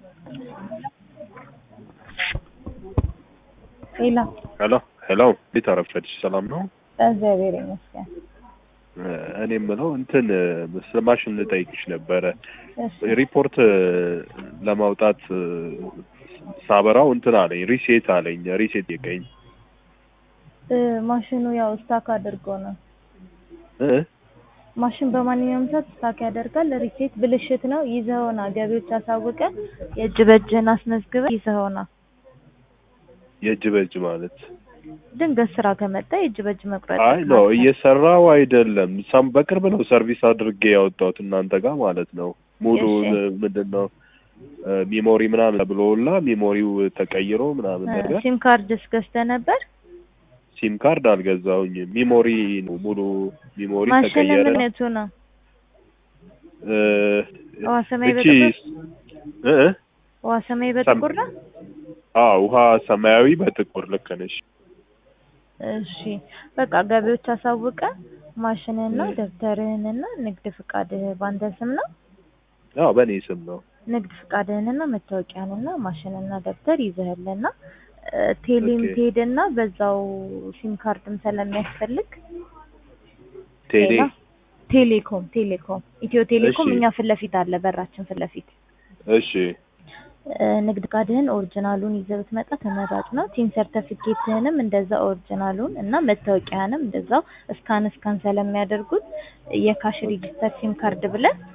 ሄሎ ሄሎ ሄሎ፣ እንዴት አረፈድሽ? ሰላም ነው? እግዚአብሔር ይመስገን። እኔ የምለው እንትን ስለ ማሽን ልጠይቅሽ ነበረ። እሺ ሪፖርት ለማውጣት ሳበራው እንትን አለኝ፣ ሪሴት አለኝ። ሪሴት የቀኝ እ ማሽኑ ያው ስታክ አድርጎ ነው። እ ማሽን በማንኛውም ሰዓት ስታክ ያደርጋል። ሪሴት ብልሽት ነው። ይዘኸውና ገቢዎች አሳውቀ የእጅ በእጅህን አስመዝግበ ይዘኸውና የእጅ በእጅ ማለት ድንገት ስራ ከመጣ የእጅ በእጅ መቁረጥ አይ ነው እየሰራው አይደለም። ሳም በቅርብ ነው ሰርቪስ አድርጌ ያወጣሁት እናንተ ጋር ማለት ነው። ሙሉ እሺ። ምንድን ነው ሚሞሪ ምናምን ብሎላ ሚሞሪው ተቀይሮ ምናምን ነገር ሲም ካርድስ ገዝተህ ነበር? ሲም ካርድ አልገዛሁኝም። ሚሞሪ ነው ሙሉ ሚሞሪ ማሽን ተቀየረ። ምንነቱ ነው? እ ውሃ ሰማይ እቺ በጥቁር እ ውሃ ሰማይ በጥቁር ነው? አዎ ውሃ ሰማያዊ በጥቁር ልክ ነሽ። እሺ በቃ ገቢዎች አሳውቀ ማሽንህና እ። ደብተርህንና ንግድ ፍቃድህ ባንተ ስም ነው። አዎ በእኔ ስም ነው። ንግድ ፍቃድህንና መታወቂያንና ማሽንና ደብተር ይዘህልና እ፣ ቴሌም ኦኬ። ትሄድና በዛው ሲም ካርድም ስለሚያስፈልግ ቴሌ ሌላ ቴሌኮም ቴሌኮም ኢትዮ ቴሌኮም እሺ። እኛ ፊት ለፊት አለ በራችን ፊት ለፊት እሺ እ፣ ንግድ ፍቃድህን ኦሪጂናሉን ይዘህ ብትመጣ ተመራጭ ነው። ቲን ሰርተፊኬትህንም እንደዛ ኦሪጂናሉን እና መታወቂያህንም እንደዛው እስካን እስካን ስለሚያደርጉት የካሽ ሬጂስተር ሲም ካርድ ብለን